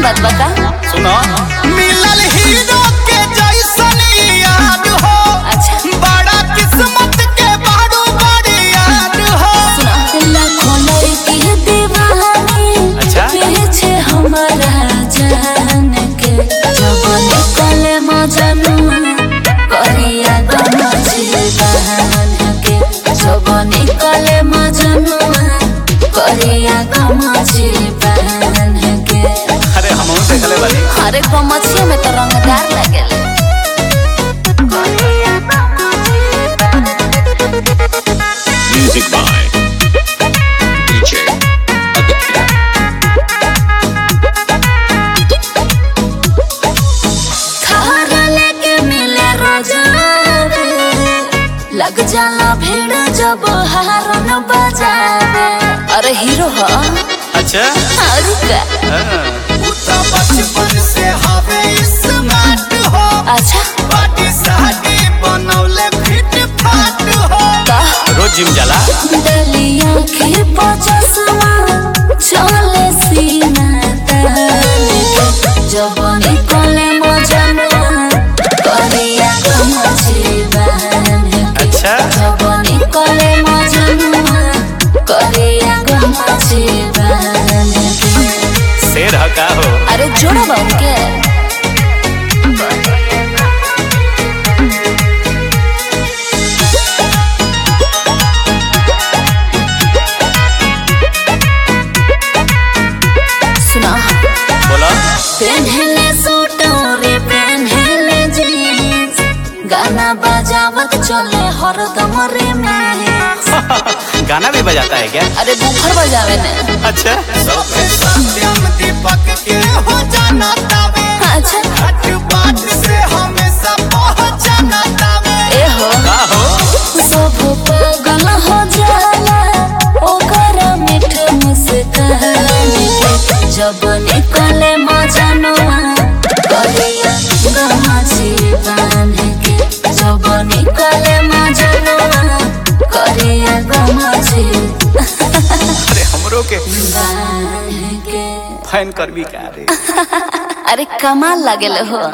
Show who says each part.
Speaker 1: बात बता
Speaker 2: सुनो
Speaker 3: मिलल हीरो के जैसन याद हो
Speaker 1: अच्छा
Speaker 3: बड़ा किस्मत के बारू बड़ी याद हो
Speaker 1: लाखों लड़की दीवानी
Speaker 2: अच्छा।
Speaker 1: पीछे हमारा जान के जब निकले मजनुआ करिया गम जीवन के जब निकले मजनुआ करिया गम जीवन के
Speaker 2: अरे हम देखले बानी
Speaker 1: अरे गमछिया में तो रंगदार लगेले
Speaker 4: Music by DJ Aditya.
Speaker 1: खारा लेके मिले रोजावे लग जाला भीड़ जब हारन बजावे अरे हीरो ह
Speaker 2: अच्छा
Speaker 1: अरे का
Speaker 2: हाँ।
Speaker 3: उ तो बचपन से हवे स्मार्ट हो
Speaker 1: अच्छा
Speaker 3: बॉडी शादी बनौले फिट फाट हो
Speaker 1: का
Speaker 2: रोज जिम जाला
Speaker 1: डलिया के पचसवा चले सीना तान के जब निकले मजनुआ करिया गम जीवन के
Speaker 2: अच्छा
Speaker 1: जब निकले मजनुआ करिया गम जीवन के
Speaker 2: शेर ह का हो
Speaker 1: अरे जोड़ा बा उनके सुना
Speaker 2: बोला
Speaker 1: पेन्हले सूट रे पेन्हले जीन्स गाना बजावत चले हरदम रे में
Speaker 2: गाना भी बजाता है क्या
Speaker 1: अरे बुफर बजावे ने
Speaker 2: अच्छा
Speaker 3: सबके सत्यम दीपक के हो जाना तावे
Speaker 1: अच्छा
Speaker 3: हट बात से हमेशा पहचाना तावे
Speaker 1: ए हो
Speaker 2: का हो
Speaker 1: सब पागल हो जाला ओकर मीठ मुस्कान के जब निकले मजनुआ करिया गमा जीवन के जब निकले मजनुआ करिया गमा जीवन
Speaker 2: अरे हमरो के
Speaker 1: के
Speaker 2: फैन करबी का रे
Speaker 1: अरे कमाल लागेल हो